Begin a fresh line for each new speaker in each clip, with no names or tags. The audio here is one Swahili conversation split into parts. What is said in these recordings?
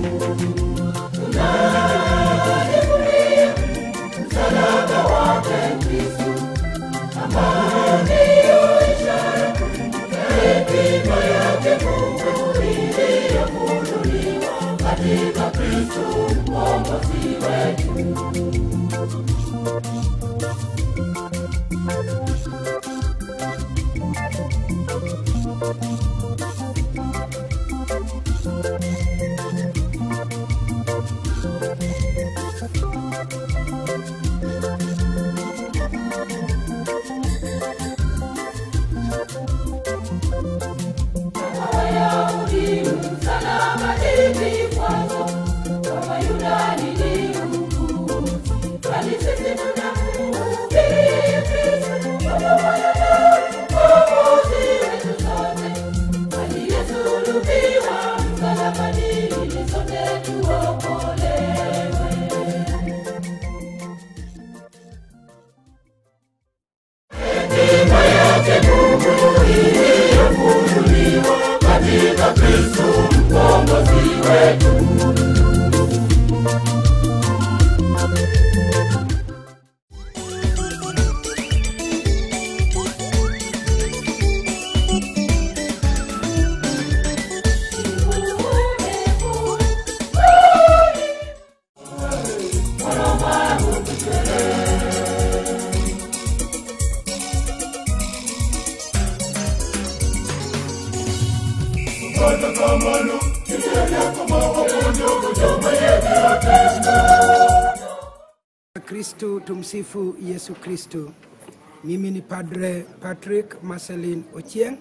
Kristu, tumsifu Yesu Kristu. Mimi ni Padre Patrick Marcelin Ochieng,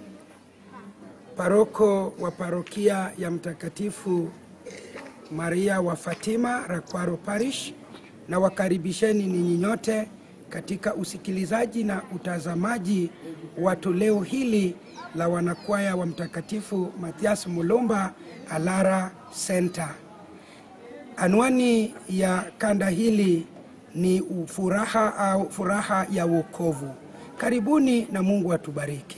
paroko wa parokia ya Mtakatifu Maria wa Fatima Rakwaro Parish, na wakaribisheni ninyi nyote katika usikilizaji na utazamaji wa toleo hili la wanakwaya wa Mtakatifu Mathias Mulumba Alara Center. Anwani ya kanda hili ni furaha au furaha ya wokovu. Karibuni na Mungu atubariki.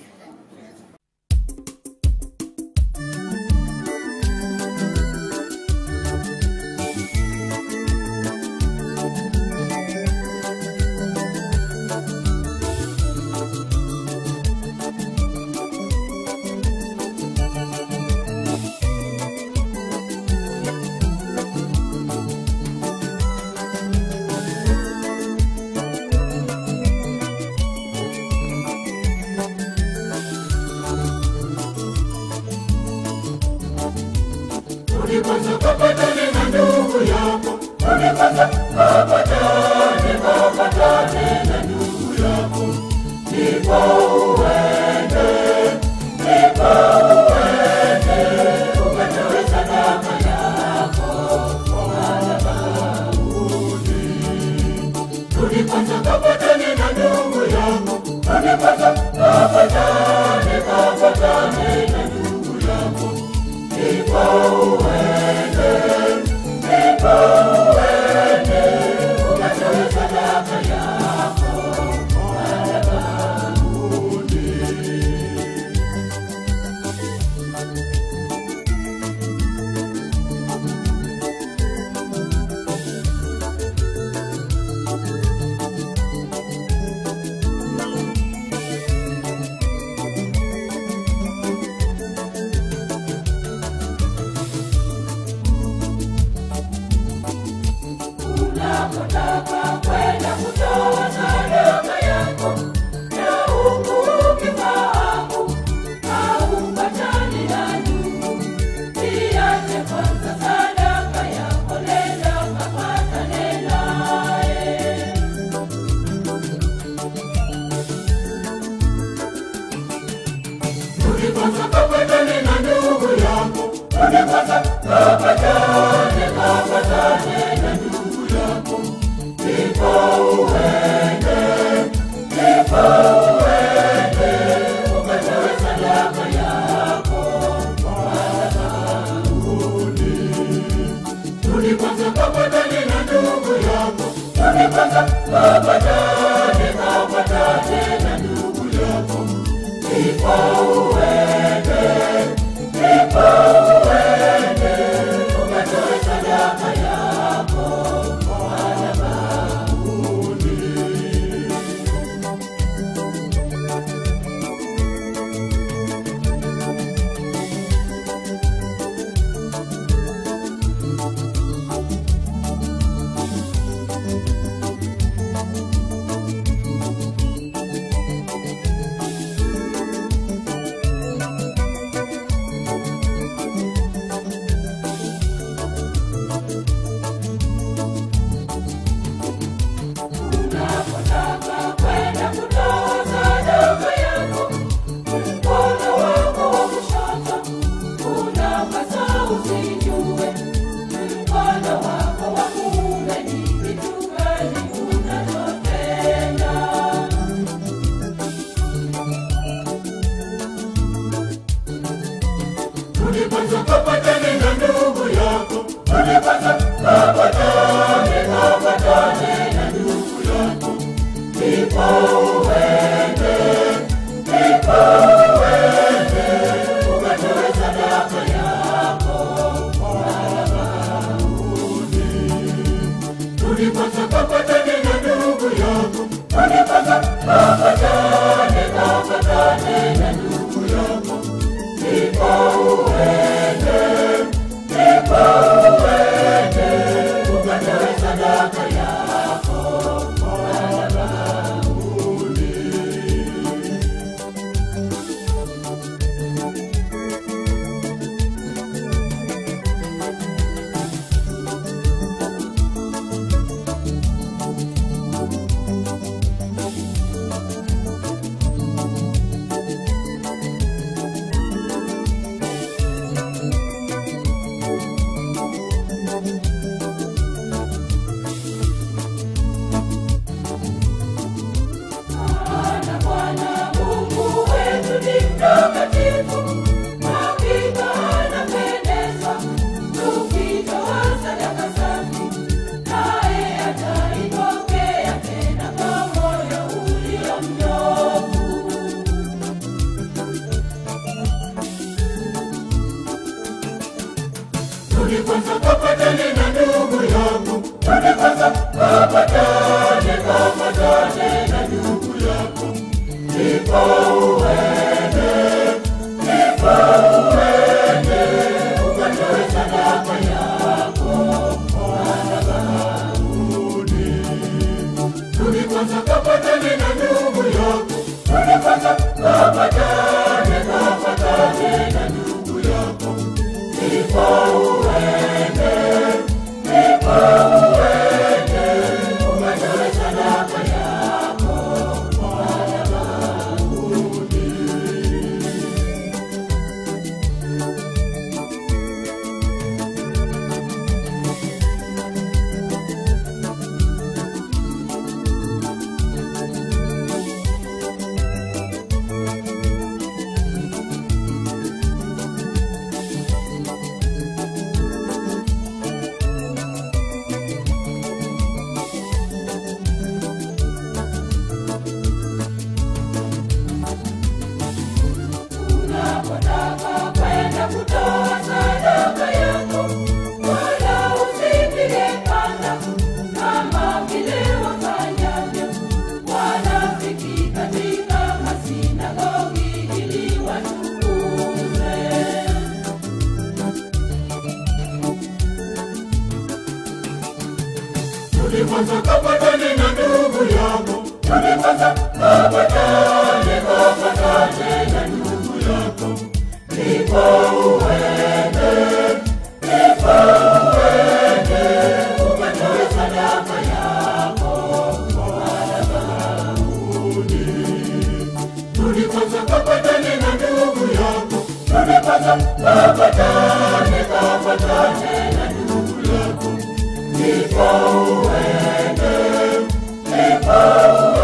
Uende, uende, umetoa kwanza kapatane na ndugu yangu, rudi kwanza kapatane, kapatane na ndugu yako, ndipo uende, ndipo uende ukatoe sadaka yako madhabahuni. Rudi kwanza kapatane na ndugu yako, rudi kwanza kapatane, kapatane na ndugu yako, ndipo uende, ndipo uende ukatoe sadaka yako madhabahuni. Unapotaka kwenda kutoa sadaka yako, wala usipige panda kama vile wafanyavyo wanafiki katika masinagogi ili watukuze. Rudi kwanza kapatane na ndugu yako, rudi kwanza kapatane, kapatane na ndugu yako, ndipo uende, ndipo uende ukatoe sadaka yako madhabahuni. Rudi kwanza kapatane na ndugu yako, rudi kwanza kapatane, kapatane na ndugu yako, ndipo uende, ndipo